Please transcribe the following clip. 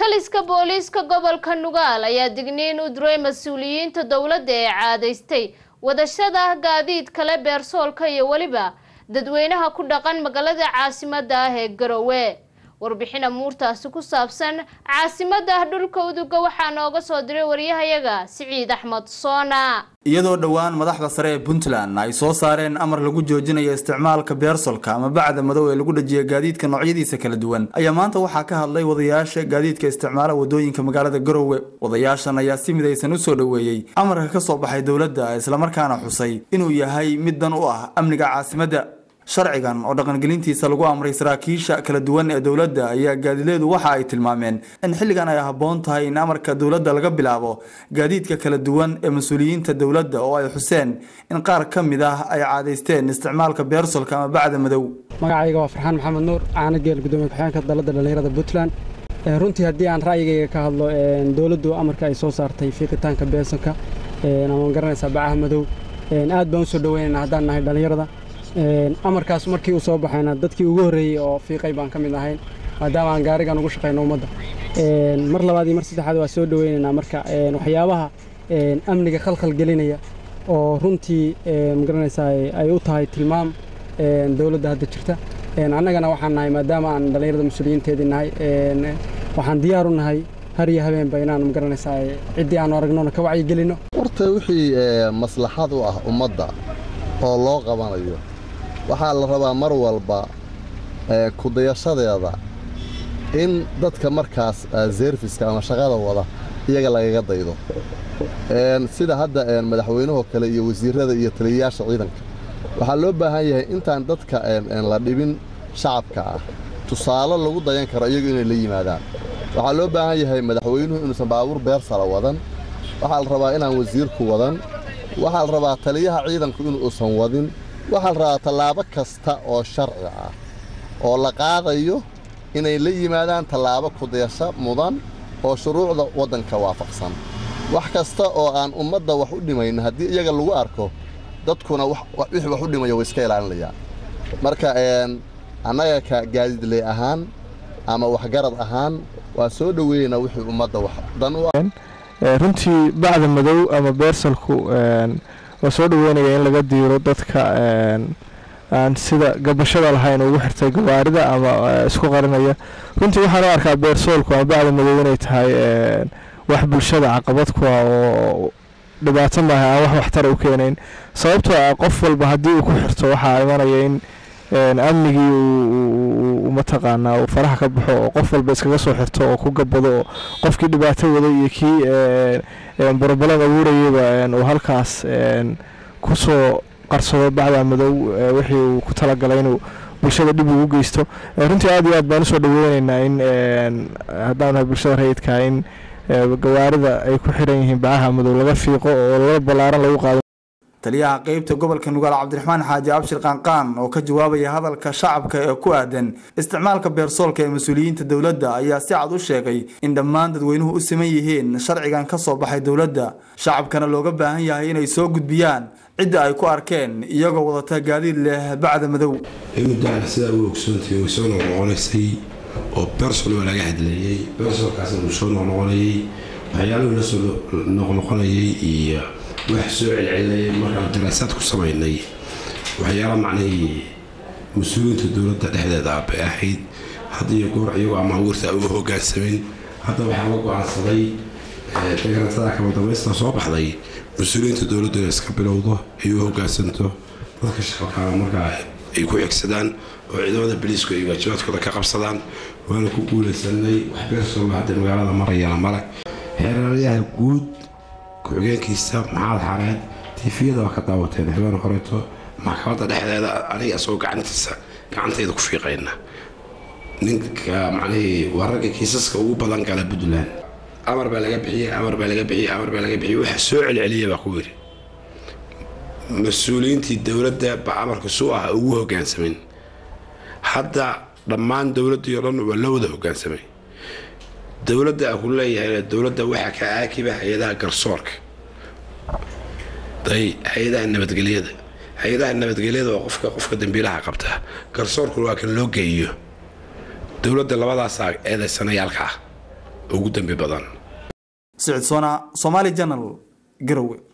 taliska booliiska gobolka nugaal ayaa digniin u diray mas-uuliyiinta dowladda ee caadaystay wadashada gaadiid kale beersoolka iyo weliba dadweynaha ku dhaqan magaalada caasimada ah ee garowe warbixin amuurtaasi ku saabsan caasimada dhulka uduga waxaa nooga soo diray waryahayaga siciid axmed soona iyadoo dhowaan madaxda sare ee puntland ay soo saareen amar lagu joojinayo isticmaalka beersolka ama bacda madow ee lagu dhajiya gaadiidka noocyadiisa kala duwan ayaa maanta waxaa ka hadlay wadayaasha gaadiidka isticmaala wadooyinka magaalada garowe wadayaashan ayaa si midaysan u soo dhoweeyey amarka ka soo baxay dowladda islamarkaana xusay inuu yahay mid dan u ah amniga caasimadda sharcigan oo dhaqangelintiisa lagu amray saraakiisha kala duwan ee dowladda ayaa gaadileedu waxa ay tilmaameen in xilligan ay habboon tahay in amarka dowladda laga bilaabo gaadiidka kala duwan ee mas-uuliyiinta dowladda oo ay xuseen in qaar ka mid ah ay caadaysteen isticmaalka beersolka ama bacda madow magacayga waa farxaan maxamed nuur caana geel gudoomiye ku-xigeenka dalladda dhallinyarada puntland runtii haddii aan ra'yigayga ka hadlo dowladdu amarka ay soo saartay fiiqitaanka beersolka ama garanaysaa bacaha madow aad baan usoo dhaweynaynaa haddaan nahay dhallinyarada amarkaas markii uu soo baxayna dadkii ugu horreeyey oo fiiqay baan ka mid ahayn maadaama aan gaarigan ugu shaqayno ummadda mar labaad iyo mar saddexaad waa soo dhaweynaynaa marka waxyaabaha amniga khalkhal gelinaya oo runtii magaranaysaa ay u tahay tilmaam dowladda hadda jirta annagana waxaan nahay maadaama aan dhallinyarada mas-uuliyiinteedii nahay waxaan diyaar u nahay har iyo habeenba inaan magaranaysaa ciddii aanu aragnona ka wacyigelinno horta wixii maslaxad u ah ummadda oo loo qabanayo waxaa la rabaa mar walba kudayashadeeda in dadka markaas zeerfiska ama shaqada wada iyaga lagaga daydo sida hadda madaxweynahoo kale iyo wasiirrada iyo taliyayaasha ciidanka waxaa loo baahan yahay intaan dadka la dhibin shacabka ah tusaale lagu dayan karo iyagu inay la yimaadaan waxaa loo baahan yahay madaxweynuhu inuusan baabuur beersala wadan waxaa la rabaa inaan wasiirku wadan waxaa la rabaa taliyaha ciidanku inuusan wadin waxaa la rabaa tallaabo kasta oo sharci ah oo la qaadayo inay la yimaadaan tallaabo kudayasho mudan oo shuruucda waddanka waafaqsan wax kasta oo aan ummadda wax u dhimayn haddii iyaga lagu arko dadkuna wixii wax u dhimaya way iska ilaalinayaan marka annaga ka gaadiidley ahaan ama waxgarad ahaan waa soo dhoweynaa wixii ummadda wax dan u ah runtii bacda madow ama beersalku waa soo dhaweynaya in laga diiro dadka aan sida gabashada lahayn ugu xirtay gawaarida ama isku qarinaya runtii waxaan u arkaa beersoolku ama bacda madow inay tahay wax bulshada caqabad ku ah oo dhibaato maaha aan wax waxtar u keenayn sababtoo ah qof walba haddii uu ku xirto waxaa imanaya in amnigii uu mataqaanaa uu faraha ka baxo oo qof walba iskaga soo xirto oo ku gabado oo qofkii dhibaato waday iyo kii borobalan abuurayaba uu halkaas kusoo qarsado bacda madow wixii uu ku talagalay inuu bulshada dhib ugu geysto runtii aad iyo aad baan usoo dhaweyneynaa in haddaan nahay bulshada rayidka in gawaarida ay ku xiran yihiin bacaha madow laga fiiqo oo lala ballaaran lagu qaado taliyaha qeybta gobolka nugaal cabdiraxmaan xaaji abshir qaanqaan oo ka jawaabaya hadalka shacabka ee ku aadan isticmaalka beersoolka ee mas-uuliyiinta dowladda ayaa si cad u sheegay in dhammaan dadweynuhu u siman yihiin sharcigan ka soo baxay dowladda shacabkana looga baahan yahay inay soo gudbiyaan cidda ay ku arkeen iyagoo wadata gaadiid leh bacda madow muddaana sidaa u ogsoontahay way soo noqnoqonaysay oo bersol waa laga hadleeyey bersolkaasna uu soo noqnoqonayey waxyaaluhu la soo noqnoqonayay iyo wax soo celcelinayay markaan daraasaad ku samaynay waxyaala macnihii mas-uuliyiinta dowladda dhexdeeda bay ahayd had iyo goor iyagoo ama awiirta u hogaansamin hadda waxaa la go-aansaday deganaatada kama dambaysta soo baxday mas-uuliyiinta dowladdu inay iska bilowdo ay u hogaansanto dadka shaqalkaana markaa ay ku xigsadaan oo ciidamada baliisku ay waajibaadkooda ka qabsadaan waana ku guulaysanay wax beersoolba hadda magaalada marayana male xeeraryaha guud ku-xigeenkiisa maxamed xareed tiifiyada waa ka daawateen habeen horeeto maxkamadda dhexdeeda aniga asagoo gacantiisa gacantayda ku fiiqayna ninka macnihii waa ragga kiisaska ugu badan gala puntland amar baa laga bixiyey amar baa laga bixiyey amar baa laga bixiyey waxa soo celceliya baa ku yidhi mas-uuliyiintii dowladda baa amarka suu ah ugu hogaansamin hadda dhammaan dowladdii oo dhan waa la wada hogaansamay dowladda a ku leeyahay dowladda waxaa ka aakiba hay-adaha garsoorka day hay-adaha nabadgelyada hay-adaha nabadgelyada waa qofka qofka dambiilaha qabta garsoorkuna waa kan loo geeyo dowladda labadaasaa eedaysanayaalka ah ugu dambi badan sicid soona somaali janal garowe